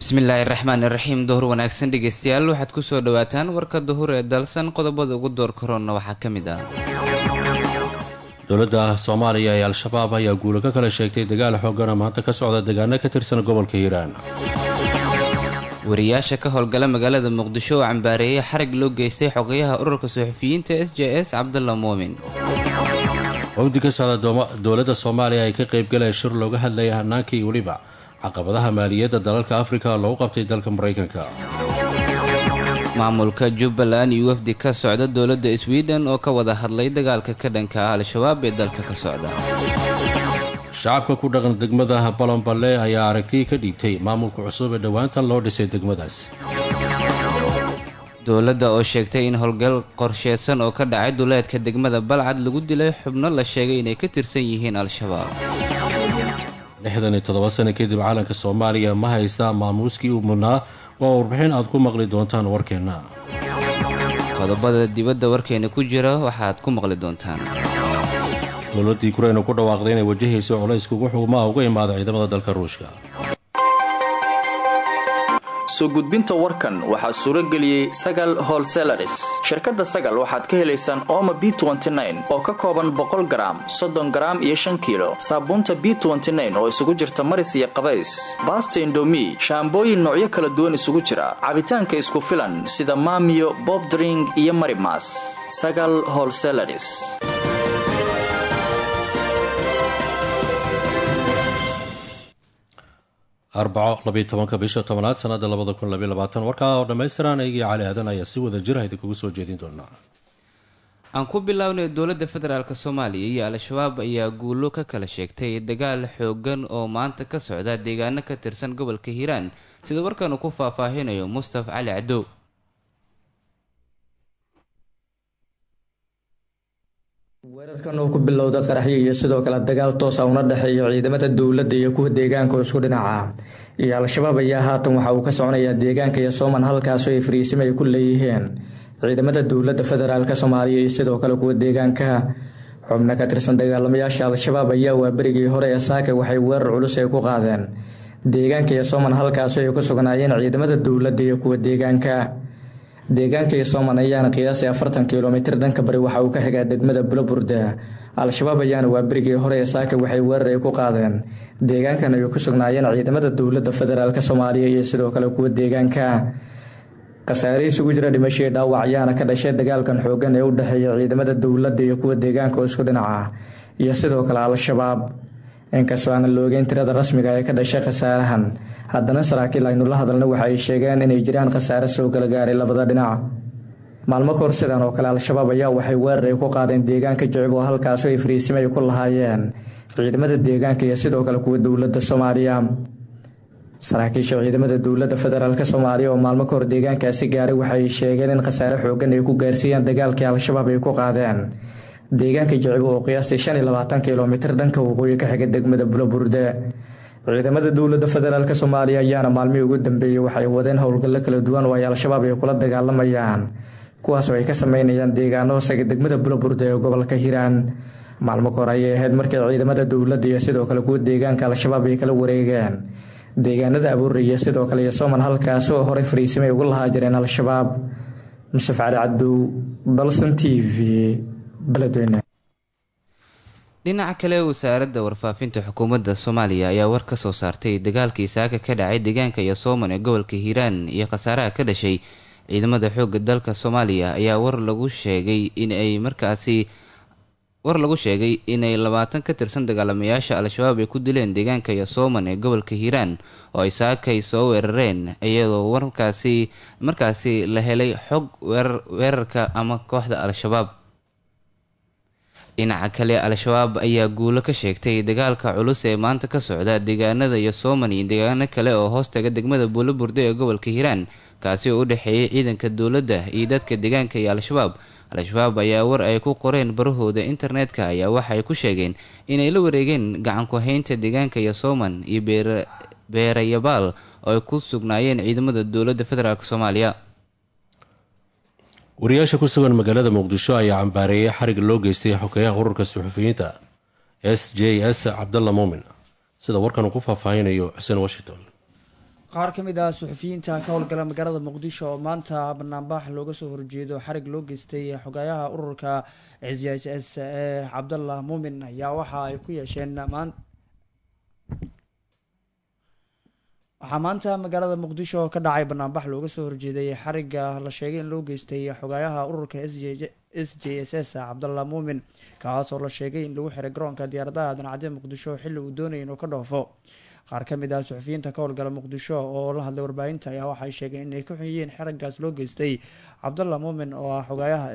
bismillaahi raxmaan iraxiim duhur wanaagsan dhegeystayaal waxaad kusoo dhawaataan warka duhur ee dalsan qodobada ugu door karoonna waxaa ka mid ah dowladda soomaaliya ee al-shabaab ayaa guulo ka kala sheegtay dagaal xoogana maanta ka socda deegaano ka tirsan gobolka hiiraan wariyaasha ka howlgala magaalada muqdisho oo cambaareeyay xarig loo geystay xogayaha ururka suxufiyiinta s j s cabdalla muumin wafdi ka socda dowladda soomaaliya ay ka qaybgaleen shir looga hadlayay hanaankii weliba caqabadaha maaliyadda dalalka afrika loogu qabtay dalka maraykanka maamulka jubbaland iyo wafdi ka socda dowladda sweden oo ka wada hadlay dagaalka ka dhanka ah al-shabaab ee dalka ka socda shacabka ku dhaqan degmada balanballe ayaa aragti ka dhiibtay maamulka cusub ee dhowaantan loo dhisay degmadaas dowladda oo sheegtay in howlgal qorsheysan oo ka dhacay duleedka degmada balcad lagu dilay xubno la sheegay inay ka tirsan yihiin al-shabaab lixdan iyo toddoba sano kadib caalanka soomaaliya ma haystaa maamuuskii u mudnaa waa warbixin aad ku maqli doontaan warkeenna qodobada dibadda warkeena ku jira waxaad ku maqli doontaan dowladdii kureynu ku dhawaaqday inay wajahayso culays kugu xugmaa uga imaada ciidamada dalka ruushka soo gudbinta warkan waxaa suuro geliyey sagal holselaris shirkadda sagal waxaad ka helaysaan ooma b oo ka kooban boqol garaam soddon garaam iyo shan kiilo saabuunta b oo isugu jirta maris iyo qabays baasta indomi shaambooyin noocyo kala duwan isugu jira cabitaanka isku filan sida maamiyo bobdring iyo marimas sagal holselaris arbaco labiyo tobanka bisha tobanaad sanada labada kun labyo labaatan warkaa oo dhammaystiran eygii cali aadan ayaa si wada jir idinkugu soo jeedin doonaa aan ku bilownay dowladda federaalk soomaaliya iyo al-shabaab ayaa guulo ka kala sheegtay dagaal xoogan oo maanta ka socda deegaano ka tirsan gobolka hiiraan sida warkan uu ku faahfaahinayo mustaf cali cadow weerarkan oo ku bilowda qaraxyo iyo sidoo kale dagaal toosa una dhexeeya ciidamada dowladda iyo kuwa deegaanka oo isku dhinaca iyo al-shabaab ayaa haatan waxa uu ka soconayaa deegaanka iyo sooman halkaasoo ay fariisimo ay ku leeyihiin ciidamada dowladda federaalk soomaaliya iyo sidoo kale kuwa deegaanka xubno ka tirsan dagaalamayaasha al-shabaab ayaa waa berigii hore ee saaka waxay weerar culus ay ku qaadeen deegaanka iyo sooman halkaasoo ay ku sugnaayeen ciidamada dowladda iyo kuwa deegaanka deegaanka iyo sooman ayaana qiyaasay afartan kilomitir dhanka bari waxa uu ka xigaa degmada buloburde al-shabaab ayaana waa berigii hore ee saaka waxay weerar ay ku qaadeen deegaankan ay ku sugnaayeen ciidamada dowladda federaalk soomaaliya iyo sidoo kale kuwa deegaanka khasaare isugu jira dhimashii dhaawac ayaana ka dhashay dagaalkan xoogan ee u dhexeeya ciidamada dowladda iyo kuwa deegaanka oo isku dhinaca iyo sidoo kale al-shabaab inkastoo aanan la ogeyn tirada rasmiga ee ka dhashay khasaarahan haddana saraakiil aynu la hadalna waxa ay sheegeen inay jiraan khasaare soo kala gaaray labada dhinac maalmo kahor sidan oo kale al-shabaab ayaa waxay weerar ay ku qaadeen deegaanka jicib oo halkaasoo ay fariisimo ay ku lahaayeen ciidamada deegaanka iyo sidoo kale kuwa dowladda soomaaliya saraakiisha ciidamada dowladda federaalk soomaaliya oo maalmo kahor deegaankaasi gaaray waxaay sheegeen in khasaare xoogan ay ku gaarsiiyeen dagaalkii al-shabaab ay ku qaadeen deegaanka jicibo oo qiyaastii shan iyo labaatan kilomitir dhanka waqooyi ka xiga degmada buloburde ciidamada dowladda federaalk soomaaliya ayaana maalmihii ugu dambeeyey waxay wadeen howlgallo kala duwan oo ay al-shabaab ay kula dagaalamayaan kuwaas oo ay ka sameynayaan deegaano hoosaga degmada buloburde ee gobolka hiiraan maalmo kahor ayay ahayd markii ciidamada dowladda iyo sidoo kale kuwa deegaanka al-shabaab ay kala wareegeen deegaanada abuure iyo sidoo kale iyo sooman halkaas oo horey fariisimay ugu lahaa jireen al-shabaab musaf cali cadow dalsan t v dhinaca kale wasaaradda warfaafinta xukuumadda soomaaliya ayaa war ka soo saartay dagaalkii saaka ka dhacay deegaanka iyo sooman ee gobolka hiiraan iyo khasaaraha ka dhashay ciidamada xoogga dalka soomaaliya ayaa war lagu sheegay in ay markaasi war lagu sheegay inay labaatan ka tirsan dagaalamayaasha al-shabaab ay ku dileen deegaanka iyo sooman ee gobolka hiiraan oo ay saakay soo weerareen iyadoo warkaasi markaasi la helay xog weerarka ama kooxda al-shabaab dhinaca kale al-shabaab ayaa guulo ka sheegtay dagaalka culus ee maanta ka socda deegaanada iyo sooman iyo deegaano kale oo hoostaga degmada buulaburde ee gobolka hiiraan kaasi oo u dhexeeyay ciidanka dowladda iyo dadka deegaanka iyo al-shabaab al-shabaab ayaa war ay ku qoreen barahooda internetka ayaa waxaay ku sheegeen inay la wareegeen gacanku haynta deegaanka iyo sooman iyo beerayabaal oo ay ku sugnaayeen ciidamada dowladda federaalk soomaaliya wariyaasha ku sugan magaalada muqdisho ayaa cambaareeyay xarig loo geystay xogeyaha ururka suxufiyiinta s j s cabdalla muumin sida warkan uu ku faahfaahinayo xuseen washington qaar ka mid ah suxufiyiinta ka howlgala magaalada muqdisho oo maanta banaanbax looga soo horjeedo xarig loo geystay xogaayaha ururka c s s ee cabdallah muumin ayaa waxa ay ku yeesheen maan waxaa maanta magaalada muqdisho ka dhacay banaanbax looga soo horjeeday xariga la sheegay in loo geystay xogaayaha ururka s j s s cabdallah muumin kaas oo la sheegay in lagu xiray garoonka diyaaradaha dancadee muqdisho xilli uu doonayay inuu ka dhoofo qaar ka mid ah suxufiyiinta ka howlgala muqdisho oo la hadlay warbaahinta ayaa waxay sheegeen inay ka xun yihiin xirigaas loo geystay cabdallah muumin oo ah xogaayaha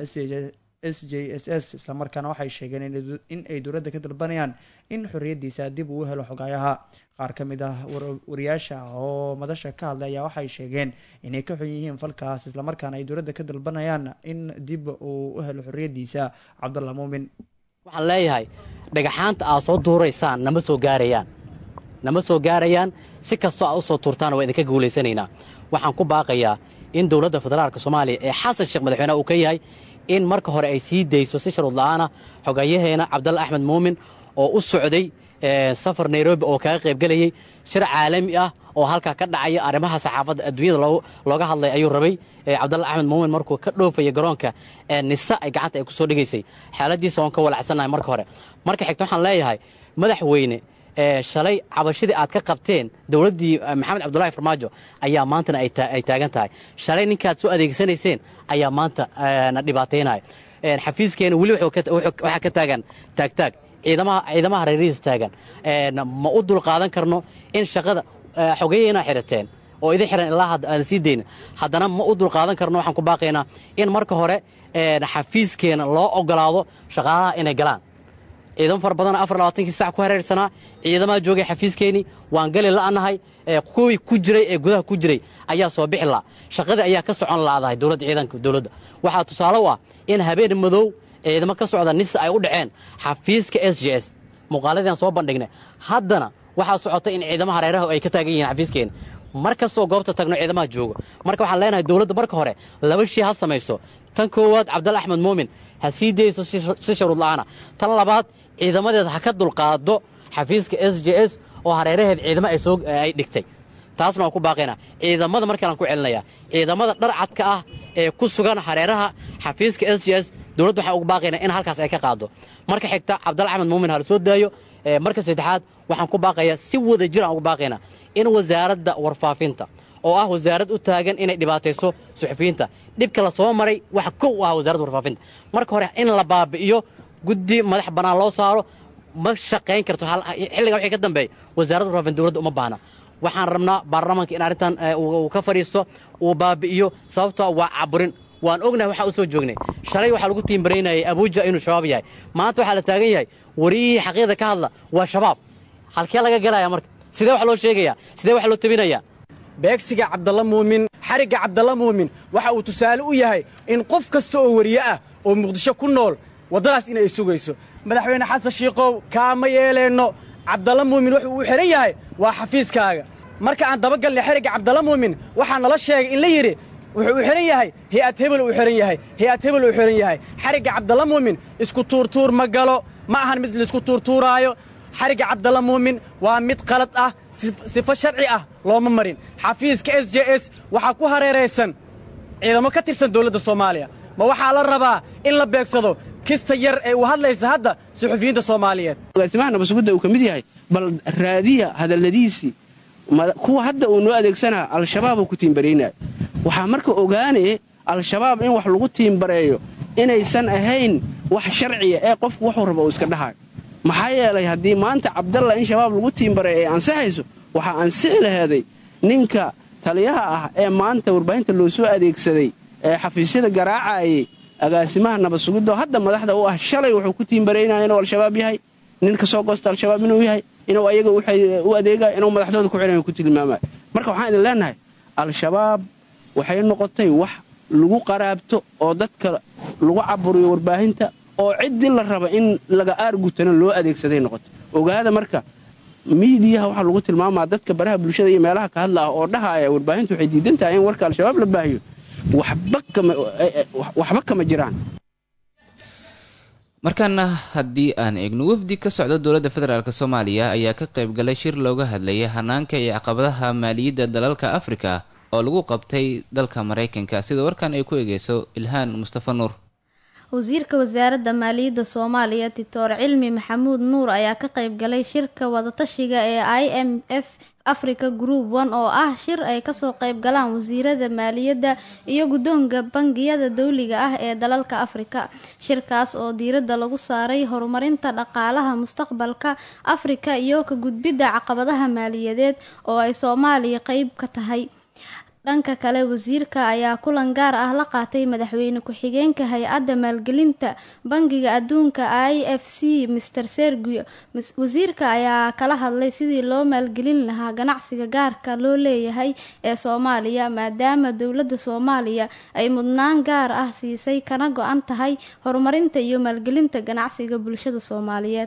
s j s s islamarkaana waxay sheegeen in ay dowladda ka dalbanayaan in xorriyadiisa dib uu helo xogaayaha qaar ka mid ah wariyaasha oo madasha ka hadlay ayaa waxay sheegeen inay ka xun yihiin falkaas islamarkaana ay dowladda ka dalbanayaan in dib uu u helo xorriyadiisa cabdallah muumin waxaan leeyahay dhagaxaanta aad soo duuraysaan nama soo gaarayaan nama soo gaarayaan si kastoo aad u soo tuurtaan waa idinka guulaysanaynaa waxaan ku baaqayaa in dowladda federaalka soomaaliya ee xasan sheekh madaxweyneha uu ka yahay in marka hore ay sii dayso si sharuud la'aana xogayaheena cabdalla axmed muumin oo u socday safar nairobi oo kaga qaybgelayey shir caalami ah oo halkaa ka dhacaya arrimaha saxaafadda adduunyada looga hadlay ayuu rabay cabdalla axmed muumin markuu ka dhoofaya garoonka nisa ay gacanta ay ku soo dhigaysay xaaladiisa waan ka walacsannahay marka hore marka xigta waxaan leeyahay madaxweyne shalay cabashadii aad ka qabteen dowladdii maxamed cabdulahi farmaajo ayaa maantana ay taagan tahay shalay ninkaad soo adeegsanayseen ayaa maanta na dhibaataynaya xafiiskeena weli waxaa ka taagan taagtaag ciidamaha reerihiisa taagan ma u dulqaadan karno in shaqada xogeyeena xirateen oo idin xiran ilaa aan sii dayna haddana ma u dulqaadan karno waxaan ku baaqaynaa in marka hore xafiiskeena loo ogolaado shaqaalaha inay galaan ciidamo fara badan afar labaatankii sac ku hareersanaa ciidamaha joogay xafiiskeenii waan gali la'nahay kuwii ku jiray ee gudaha ku jiray ayaa soo bixi la'a shaqadii ayaa ka socon laadahay dowladda ciidanka dowladda waxaa tusaale u ah in habeen madow ciidamo ka socda nisa ay u dhaceen xafiiska s j s muuqaaladiiaan soo bandhignay haddana waxaa socota in ciidamaha hareeraha ay ka taagan yihiin xafiiskeena mar kastoo goobta tagno ciidamaha joogo marka waxaan leenahay dowladda marka hore laba shii ha samayso tan koowaad cabdalla axmed muumin ha sii dayso si sharuud la'aana tan labaad ciidamadeeda ha ka dulqaado xafiiska s j s oo hareeraheed ciidamo ay dhigtay taasna waan ku baaqaynaa ciidamada markalaan ku celinayaa ciidamada dharcadka ah ee ku sugan hareeraha xafiiska s j s dowladda waxaan ugu baaqaynaa in halkaas ay ka qaado marka xigta cabdalla axmed muumin ha la soo daayo marka saddexaad waxaan ku baaqayaa si wada jir aan ugu baaqaynaa in wasaaradda warfaafinta oo ah wasaarad u taagan inay dhibaatayso suxufiyiinta dhibka la soo maray waxa kow u ah wasaaradda warfaafinta marka hore in la baabi'iyo guddi madax bannaan loo saaro ma shaqayn karto xilligan wixii ka dambeeya wasaaradda warfaafinta dowladda uma baahna waxaan rabnaa baarlamaanka in arrintan uu ka fadhiisto uu baabi'iyo sababtoo waa caburin waan ognahay waxaa u soo joognay shalay waxaa lagu tiimbaraynayay abuuja inuu shabaab yahay maanta waxaa la taagan yahay wariyihii xaqiiqda ka hadla waa shabaab halkee laga galaya marka sidee wax loo sheegayaa sidee wax loo tabinayaa beegsiga cabdalla muumin xarigga cabdalla muumin waxa uu tusaale u yahay in qof kasta oo wariye ah oo muqdisho ku nool waddadaas inay sugayso madaxweyne xasan shiikow kaama yeeleenno cabdalla muumin wuxuu uu xidhan yahay waa xafiiskaaga marka aan dabagalnay xerigga cabdalla muumin waxaa nala sheegay in la yidhi wuxuu u xidhan yahay hay-ad hebel uu xidhan yahay hay-ad hebel uu xidhan yahay xarigga cabdalla muumin isku tuurtuur ma galo ma ahan mid laisku tuurtuuraayo xarigga cabdalla muumin waa mid qalad ah sifo sharci ah looma marin xafiiska s j s waxaa ku hareeraysan ciidamo ka tirsan dowladda soomaaliya ma waxaa la rabaa in la beegsado kista yar ee uu hadlaysa hadda suxufiyiinta soomaaliyeed agaasimaha nabasugudda uu ka mid yahay bal raadiya hadalladiisii kuwa hadda uu noo adeegsanaa al-shabaabuu ku tiimbaraynaya waxaa marka ogaanaya al-shabaab in wax lagu tiimbareeyo inaysan ahayn wax sharciya ee qofku wuxuu raba uu iska dhahayo maxaa yeelay haddii maanta cabdalla in shabaab lagu tiimbareeyo ay ansixayso waxaa ansixi laheeday ninka taliyaha ah ee maanta warbaahinta loo soo adeegsaday ee xafiisyada garaacayay agaasimaha nabadsugiddoo hadda madaxda u ah shalay wuxuu ku tiimbaraynaya inuu al-shabaab yahay nin ka soo goosta al-shabaab inuu yahay inuu ayaga u adeegaya inuu madaxdooda ku xidhan ku tilmaamaya marka waxaan idin leenahay al-shabaab waxay noqotay wax lagu qaraabto oo dadka lagu caburiyo warbaahinta oo ciddii la raba in laga aargutana loo adeegsaday noqoto ogaada marka miidiyaha waxaa lagu tilmaamaa dadka baraha bulshada iyo meelaha ka hadla ah oo dhahaaya warbaahintu waxay diidan tahay in warka al-shabaab la baahiyo waxba kama jiraan markaana haddii aan eegno wafdi ka socda dowladda federaalk soomaaliya ayaa ka qayb galay shir looga hadlayay hanaanka iyo caqabadaha maaliyadda dalalka afrika oo lagu qabtay dalka maraykanka sida warkan ay ku eegeyso ilhaan mustafa nuur wasiirka wasaaradda maaliyadda soomaaliya titoor cilmi maxamuud nuur ayaa ka qayb galay shirka wadatashiga ee i m f africa group one oo ah shir ay kasoo qayb galaan wasiirada maaliyadda iyo guddoonka bangiyada dowliga ah ee dalalka afrika shirkaas oo diiradda lagu saaray horumarinta dhaqaalaha mustaqbalka afrika iyo ka gudbidda caqabadaha maaliyadeed oo ay soomaaliya qeyb ka tahay dhanka kale wasiirka ayaa kulan gaar ah la qaatay madaxweyne ku-xigeenka hay-adda maalgelinta bangiga adduunka i f c master sergio wasiirka ayaa kala hadlay sidii loo maalgelin lahaa ganacsiga gaarka loo leeyahay ee soomaaliya maadaama dowladda soomaaliya ay mudnaan gaar ah siisay kana go-an tahay horumarinta iyo maalgelinta ganacsiga bulshada soomaaliyeed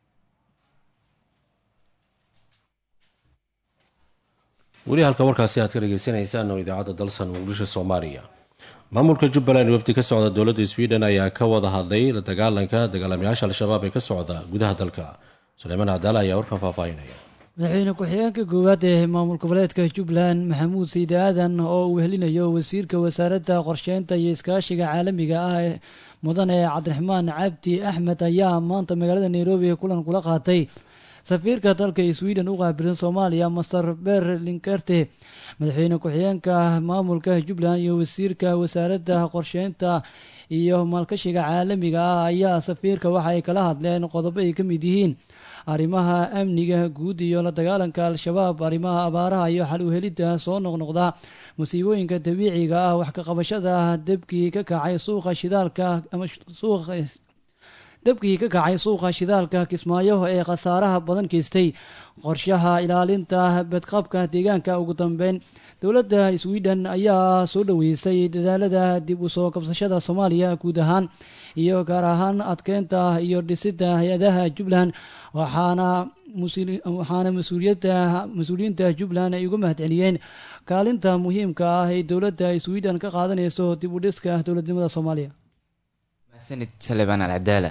weli halka warkaasi aad ka dhegeysaneysaan oo idaacadda dalsan muqdisho soomaaliya maamulka jubbaland wafdi ka socda dowladda sweden ayaa ka wada hadlay la dagaalanka dagaalamayaasha al-shabaab ee ka socda gudaha dalka suleymaan cadaala ayaa warkan faahfaahinaya madaxweyne ku-xigeenka koowaad ee maamul goboleedka jubbaland maxamuud siide aadan oo uu helinayo wasiirka wasaaradda qorsheynta iyo iskaashiga caalamiga ah ee mudane cabdiraxmaan cabdi axmed ayaa maanta magaalada nairobi kulan kula qaatay safiirka dalka sweden u qaabilsan soomaaliya master ber linkerte madaxweyne ku-xigeenka maamulka jubbaland iyo wasiirka wasaaradda qorsheynta iyo maalkashiga caalamiga ah ayaa safiirka waxa ay kala hadleen qodobo ay ka mid yihiin arrimaha amniga guud iyo la dagaalanka al-shabaab arrimaha abaaraha iyo xal uhelidda soo noqnoqda musiibooyinka dabiiciga ah wax ka qabashada debkii ka kacay suuqa shidaalka ama suuqa dabkii ka kacay suuqa shidaalka kismaayo ee khasaaraha badan geystay qorshaha ilaalinta badqabka deegaanka ugu dambeyn dowladda sweden ayaa soo dhaweysay dadaalada dib u soo kabsashada soomaaliya guud ahaan iyo gaar ahaan adkeynta iyo dhisidda hay-adaha jubbaland waxaana waxaana mas-uuliyadda mas-uuliyiinta jubbaland ay uga mahadceliyeen kaalinta muhiimka ah ee dowladda sweden ka qaadanayso dib u dhiska dowladnimada soomaaliya mahadsanid salebaan alcadaala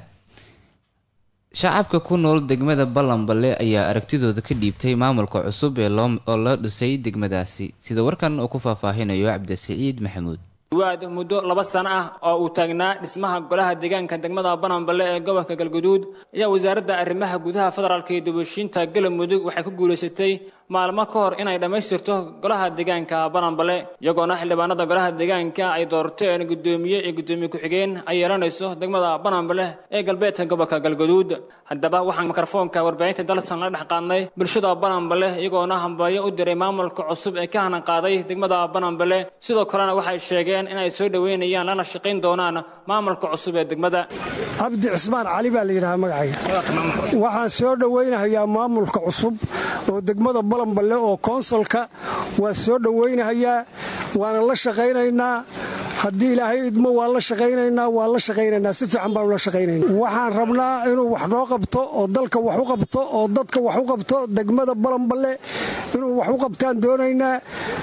shacabka ku nool degmada ballanballe ayaa aragtidooda ka dhiibtay maamulka cusub ee oo loo dhisay degmadaasi sida warkan uu ku faahfaahinayo cabdisiciid maxamuud waad muddo laba sano ah oo uu taagnaa dhismaha golaha deegaanka degmada bananballe ee gobolka galguduud ayaa wasaaradda arrimaha gudaha federaalka iyo dubashiinta galmudug waxay ku guulaysatay maalmo ka hor inay dhammaystirto golaha deegaanka bananballe iyagoona xildhibaanada golaha deegaanka ay doorteen guddoomiye iyo guddoomiye ku-xigeen ay yeelanayso degmada bananballe ee galbeedka gobolka galguduud haddaba waxaan mikrofoonka warbaahinta dalsan la dhex qaadnay bulshada bananballe iyagoona hambalyo u diray maamulka cusub ee ka hanan qaaday degmada bananballe sidoo kalena waxay sheegeen inay soo dhoweynayaan lana shaqayn doonaan maamulka cusub ee degmada cabdi cismaan cali baa la yidhahaa magacayga waxaan soo dhowaynahayaa maamulka cusub oo degmada balanballe oo koonsolka waa soo dhowaynahayaa waana la shaqaynaynaa haddii ilaahay idmo waan la shaqaynaynaa waan la shaqaynaynaa si fiican baanu la shaqaynayna waxaan rabnaa inuu wax noo qabto oo dalka wax u qabto oo dadka wax u qabto degmada balanballe inuu wax u qabtaan doonaynaa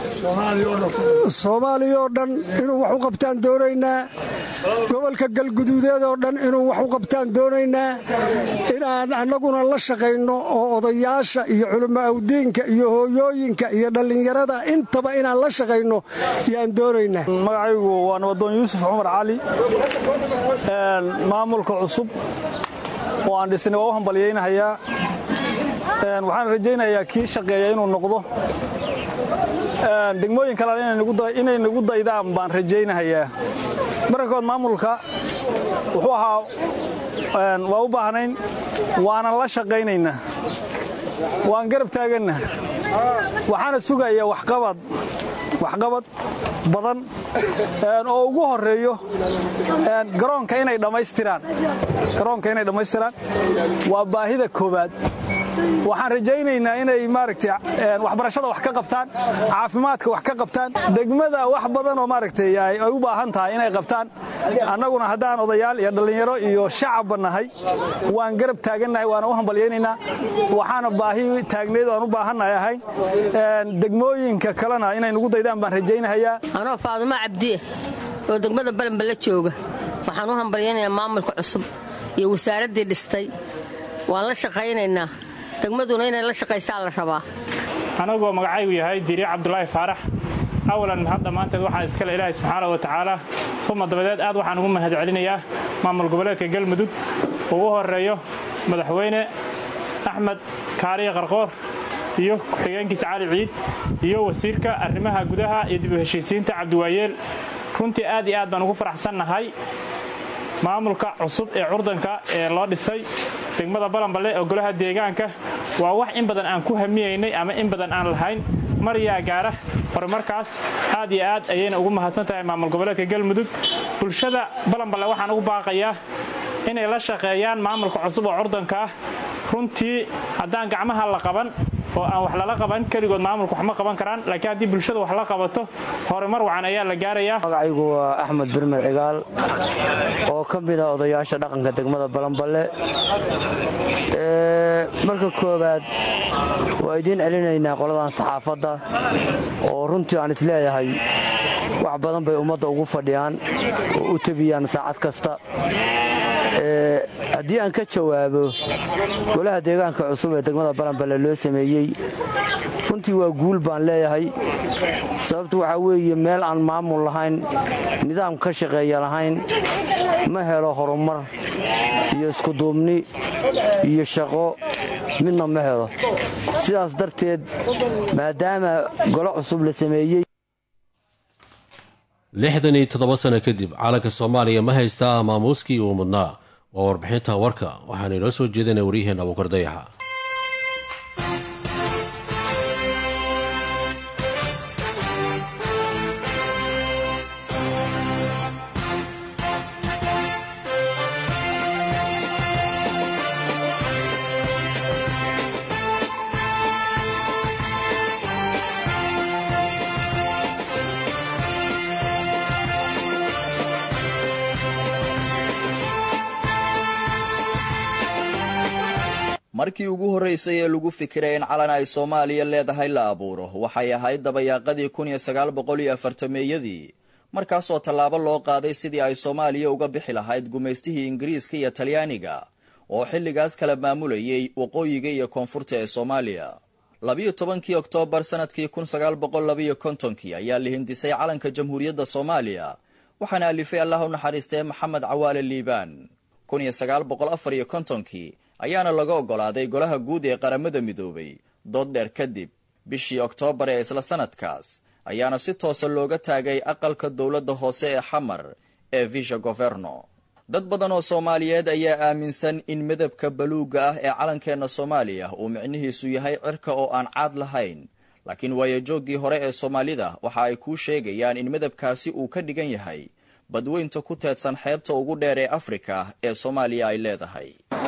soomaaliya oo dhan inuu wax u qabtaan doonaynaa gobolka galguduudeed oo dhan inuu wax u qabtaan doonaynaa inaan annaguna la shaqayno oo odayaasha iyo culimo awdiinka iyo hooyooyinka iyo dhallinyarada intaba inaan la shaqayno yaan doonaynaa magacaygu waa nabadoon yuusuf cumar cali maamulka cusub oo aan dhisnay waa u hambalyaynahayaa waxaan rajaynayaa kii shaqeeya inuu noqdo degmooyin kalena inay nagu daydaan baan rajaynahayaa mararkood maamulka wuxuu ahaa waa u baahnayn waanan la shaqaynaynaa waan garab taaganna waxaana sugayaa waxqabad waxqabad badan oo ugu horeeyo garoonka inay dhammaystiraan garoonka inay dhammaystiraan waa baahida koowaad waxaan rajaynaynaa inay maaragtay waxbarashada wax ka qabtaan caafimaadka wax ka qabtaan degmada wax badan oo maaragtay ay u baahan tahay inay qabtaan annaguna haddaan odayaal iyo dhallinyaro iyo shacabba nahay waan garab taagannahay waana u hambalyaynaynaa waxaana baahi taagneed aan u baahannahay ahayn degmooyinka kalena inay nugu daydaan baan rajaynahayaa anoo faadumo cabdiye oo degmada balanballe jooga waxaan u hambalyaynayaa maamulka cusub iyo wasaaraddii dhistay waan la shaqaynaynaa degmaduna inay la shaqaysaa la rabaa anagoo magacaygu yahay diriic cabdulaahi faarax awalan hadda maanteed waxaa iskale ilaahay subxaana wa tacaala uma dabadeed aad waxaan ugu mahad celinayaa maamul goboleedka galmudug ugu horeeyo madaxweyne axmed kaariye qarqoor iyo ku-xigeenkiisa cali ciid iyo wasiirka arrimaha gudaha iyo dib u heshiisiinta cabdiwaayeel runtii aad iyo aad baan ugu faraxsannahay maamulka cusub ee curdanka ee loo dhisay degmada balanballe oo golaha deegaanka waa wax in badan aan ku hamiyaynay ama in badan aan lahayn mar yaa gaara horumarkaas aad iyo aad ayayna ugu mahadsan tahay maamul goboleedka galmudug bulshada balanballe waxaan ugu baaqayaa inay la shaqeeyaan maamulka cusub oo curdanka ah runtii haddaan gacmaha la qaban oo aan wax lala qaban keligood maamulka wax ma qaban karaan laakiin haddii bulshada wax la qabato horumar wacan ayaa la gaarayaa magacaygu waa axmed birmer cigaal oo ka mid ah odayaasha dhaqanka degmada balanballe marka koowaad waa idiin celinaynaa qoladan saxaafadda oo runtii aan isleeyahay wax badan bay ummadda ugu fadhiyaan oo u tebiyaan saacad kasta haddii aan ka jawaabo golaha deegaanka cusub ee degmada balanballe loo sameeyey runtii waa guul baan leeyahay sababtu waxaa weeye meel aan maamul lahayn nidaam ka shaqeeya lahayn ma helo horumar iyo iskuduubni iyo shaqo midna ma helo sidaas darteed maadaama golo cusub la sameeyey lixdan iyo toddoba sano kadib calanka soomaaliya ma haystaa maamuuskii uu mudnaa waa warbixinta warka waxaana inoo soo jeedinaya waryaheena abuukar dayaxa markii ugu horraysay ee lagu fikiray in calan ay soomaaliya leedahay la abuuro waxay ahayd dabayaaqadii kun iyo sagaal boqol iyo afartameeyadii markaasoo tallaabo loo qaaday sidii ay soomaaliya uga bixi lahayd gumaystihii ingiriiska iyo talyaaniga oo xilligaas kala maamulayay waqooyiga iyo koonfurta ee soomaaliya labiyo tobankii oktoobar sanadkii kun sagaal boqol labiyo kontonkii ayaa la hindisay calanka jamhuuriyadda soomaaliya waxaana alifay allah u naxariistee maxamed cawaale liibaan kun iyo sagaal boqol afar iyo kontonkii ayaana laga oggolaaday golaha guud ee qaramada midoobay dood dheer kadib bishii oktoobar ee isla sanadkaas ayaana si toosa looga taagay aqalka dowladda hoose ee xamar ee visha governo dad badan oo soomaaliyeed ayaa aaminsan in midabka baluugga ah ee calankeenna soomaaliya uu micnihiisu yahay cirka oo aan caad lahayn laakiin waayajooggii hore ee soomaalida waxa ay kuu sheegayaan in midabkaasi uu ka dhigan yahay badweynta ku teedsan xeebta ugu dheer ee afrika ee soomaaliya ay leedahay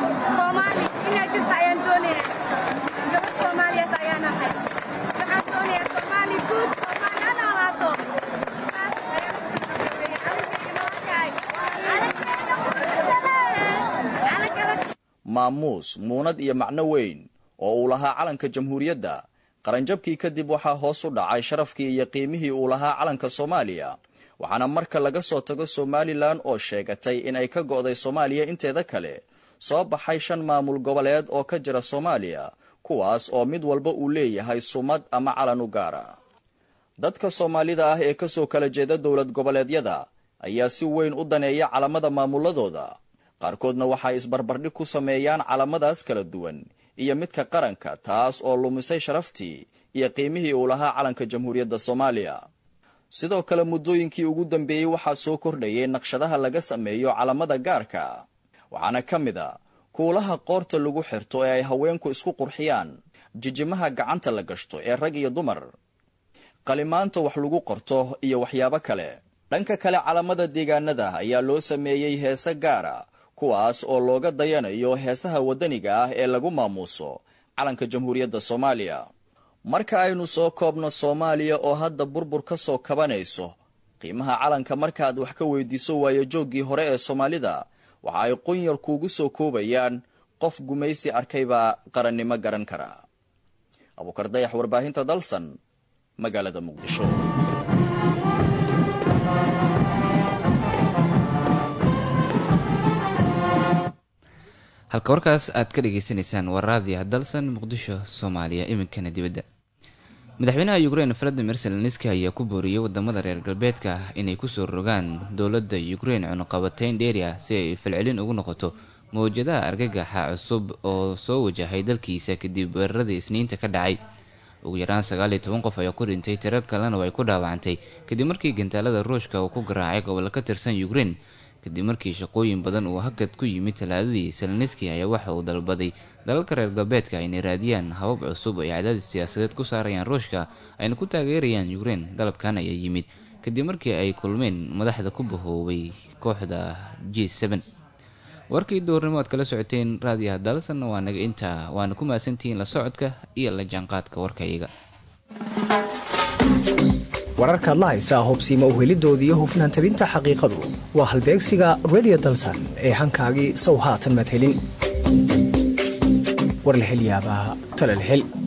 maamuus muunad iyo macno weyn oo uu lahaa calanka jamhuuriyadda qaranjabkii kadib waxaa hoos u dhacay sharafkii iyo qiimihii uu lahaa calanka soomaaliya waxaana marka laga soo tago somalilan oo sheegatay inay ka go'day soomaaliya inteeda kale soo baxay shan maamul goboleed oo ka jira soomaaliya kuwaas oo mid walba uu leeyahay sumad ama calan u gaara dadka soomaalida ah ee kasoo kala jeeda dowlad goboleedyada ayaa si weyn u daneeya calamada maamuladooda qaarkoodna waxay isbarbardhig ku sameeyaan calamadaas kala duwan iyo midka qaranka taas oo lumisay sharaftii iyo qiimihii uu lahaa calanka jamhuuriyadda soomaaliya sidoo kale muddooyinkii ugu dambeeyey waxaa soo kordhayay naqshadaha laga sameeyo calamada gaarka waxaana ka mid a kuulaha qoorta lagu xirto ee ay haweenku isku qurxiyaan jijimaha gacanta la gashto ee rag iyo dumar qalimaanta wax lagu qorto iyo waxyaabo kale dhanka kale calamada deegaanada ayaa loo sameeyey heese gaara kuwaas oo looga dayanayo heesaha waddaniga ah ee lagu maamuuso calanka jamhuuriyadda soomaaliya marka aynu soo koobno soomaaliya oo hadda burbur ka soo kabanayso qiimaha calanka markaaad wax ka weydiiso waayajooggii hore ee soomaalida waxa ay qunyar kuugu soo koobayaan qof gumaysi arkaybaa qarannimo garan kara abuukar dayax warbaahinta dalsan magaalada muqdisho halka warkaas aad ka dhageysanaysaan waa raadiya dalsan muqdisho soomaaliya iminkana dibadda madaxweynaha ukrein valadimir zelenski ayaa ku booriyey wadamada reer galbeedka ah inay kusoo rogaan dowladda ukrein cunuqabateyn dheeri ah si ay falcelin ugu noqoto mawjadaha argagaxa cusub oo soo wajahay dalkiisa kadib weeraradii isniinta ka dhacay ugu yaraan sagaal iyo toban qof ayaa ku dhintay tirar kalena ay ku dhaawacantay kadib markii gantaalada ruushka uu ku garaacay gobolo ka tirsan ukrein kadib markii shaqooyin badan uu hakad ku yimid talaadadii seleniski ayaa waxa uu dalbaday dalalka reer galbeedka inay raadiyaan habab cusub ay cadaadis siyaasadeed ku saarayaan ruushka ayna ku taageerayaan ukrein dalabkan ayaa yimid kadib markii ay kulmeen madaxda ku bahoobay kooxda g warkii duurnimo aad kala socoteen raadiyaha dalsanna waa naga intaa waana ku mahadsantihiin la socodka iyo la jaanqaadka warkayaga wararkaad la haysaa hubsiima uhelidoodii hufnaan tabinta xaqiiqadu waa halbeegsiga redio dalsan ee hankaagii sow haatan maad helin war la hel yaabaa talal hel